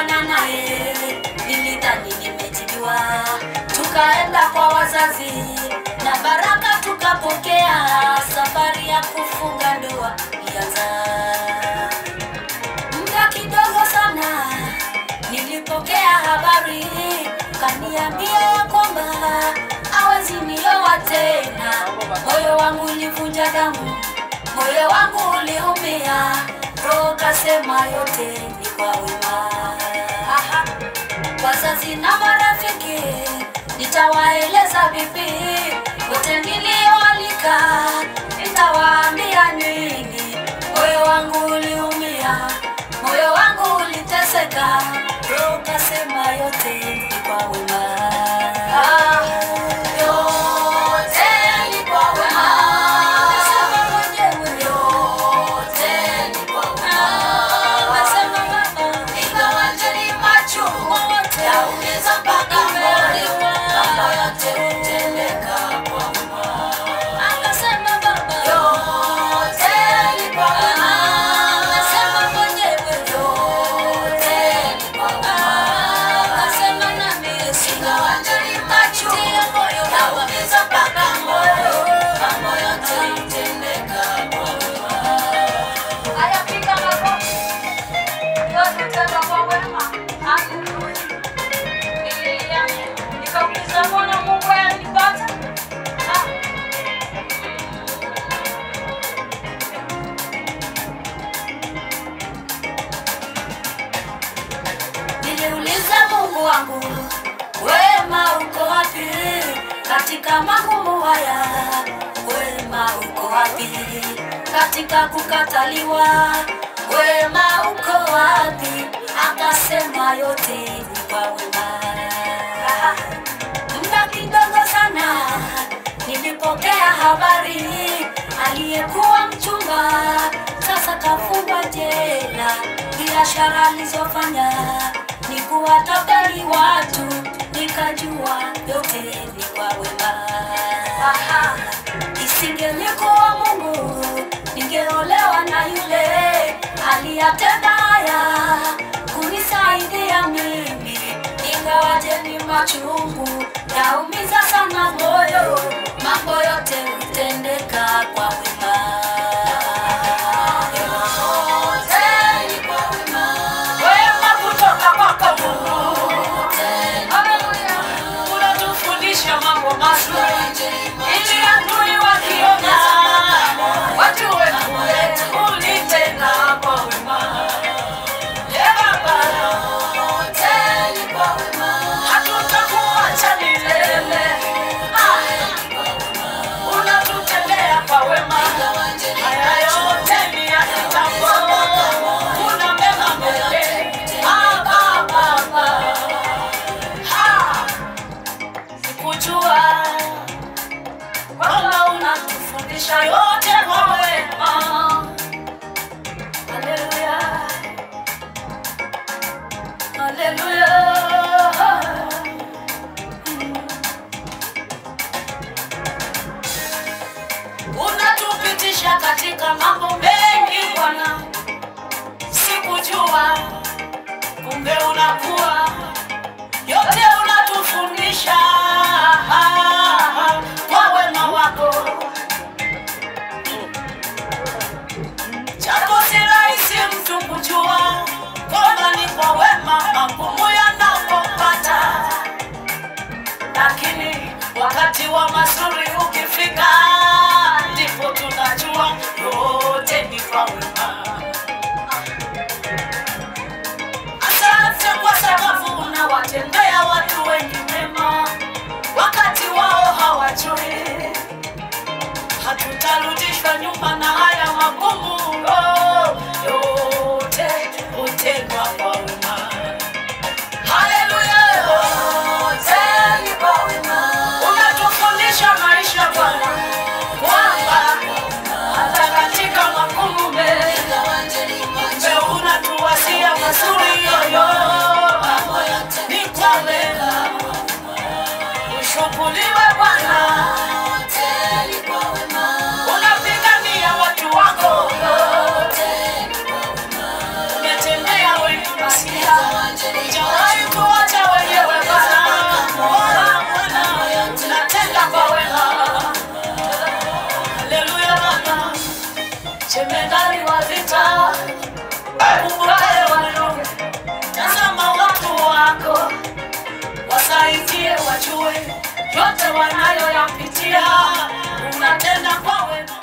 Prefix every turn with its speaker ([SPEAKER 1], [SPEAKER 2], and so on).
[SPEAKER 1] Nilipokutana naye nilidhani nimejibiwa, tukaenda kwa wazazi na baraka tukapokea. Safari ya kufunga ndoa ilianza muda kidogo sana. Nilipokea habari, kaniambia ya kwamba hawezi nioa tena. Moyo wangu ulivunja damu, moyo wangu uliumia, roho kasema yote ni kwa wema. Aha. Wazazi na marafiki nitawaeleza vipi, wote nilioalika nitawaambia nini? Moyo wangu uliumia, moyo wangu uliteseka, roho kasema yote ni kwa wema. Ah, yote ni kwa wema. Nasema mwenyewe, yote ni kwa wema. Nasema baba, ingawaje ni machungu, yaumiza mpaka moyo, mambo yote hutendeka kwa wema. Akasema baba, yote ni kwa wema. Nasema mwenyewe, yote ni kwa wema. Akasema nami, ingawaje ni machungu, yaumiza mpaka moyo, mambo yote hutendeka kwa wema. Haya, piga makofi. Yote tena kwa wema. Haleluya. Nililia, nikauliza Bwana Mungu ayanipata? Ah. Niliuliza Mungu wangu, wema uko wapi katika magumu haya? Wema uko wapi katika kukataliwa? Wema uko wapi? Akasema yote ni kwa wema. Muda kidogo sana nilipokea habari, aliyekuwa mchumba sasa kafungwa jela. Biashara alizofanya ni kuwatapeli watu, nikajua yote ni kwa wema. Aha, isingelikuwa Mungu ningeolewa na yule aliyatenda haya kunisaidia mimi, ingawaje ni machungu yaumiza sana moyo, mambo yote hutendeka kwa wema. Yote ni kwa wema. Wema kutoka kwako Mungu. Haleluya. Unatufundisha mambo mazuri ili adui wakiona wajue kule ulitenda kwa wema. Ee Baba, yote ni kwa wema. Hatutakuacha milele. Ah, unatutendea kwa wema. Haya yote ni ya kitambo. Kuna mema mbele. Ah, Baba, Baba. Ha! Sikujua kwamba unatufundisha yote kwa wema. Haleluya. Haleluya. Unatupitisha katika mambo mengi Bwana, sikujua kumbe unakuwa yote unatufundisha kwa wema wako. Japo si rahisi mtu kujua kwamba ni kwa wema magumu yanapopata, lakini wakati wa mazuri ukifika, ndipo tunajua yote ni kwa wema. Asante kwa sababu unawatendea watu wengi mema wakati wao hawajui. Hatutarudishwa nyuma na haya magumu, oh, yote hutendwa kwa wema. Haleluya, yote ni kwa wema. Unatufundisha maisha Bwana kwamba hata katika magumu mengi Kumbe unatuwasia mazuri yoyo ni kwa wema. Ushukuriwe Bwana, unapigania watu wako, umetendea wengi masia yote wanayoyapitia unatenda kwa wema